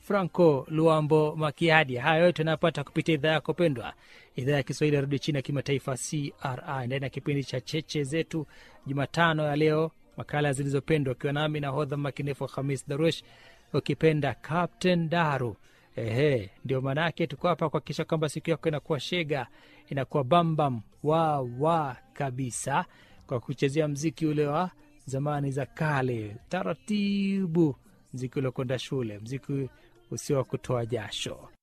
Franco Luambo Makiadi. Haya yote unayopata kupitia idhaa yako pendwa, idhaa ya Kiswahili ya redio chini ya kimataifa CRI, ndani ya kipindi cha cheche zetu Jumatano ya leo, makala zilizopendwa, ukiwa nami na hodha makinefu Hamis Darush, ukipenda Captain Daru. Ehe, ndio maana yake tuko hapa kuhakikisha kwamba siku yako inakuwa shega, inakuwa bambam wa wa kabisa, kwa kuchezea mziki ule wa zamani za kale, taratibu, mziki uliokwenda shule, mziki usio wa kutoa jasho.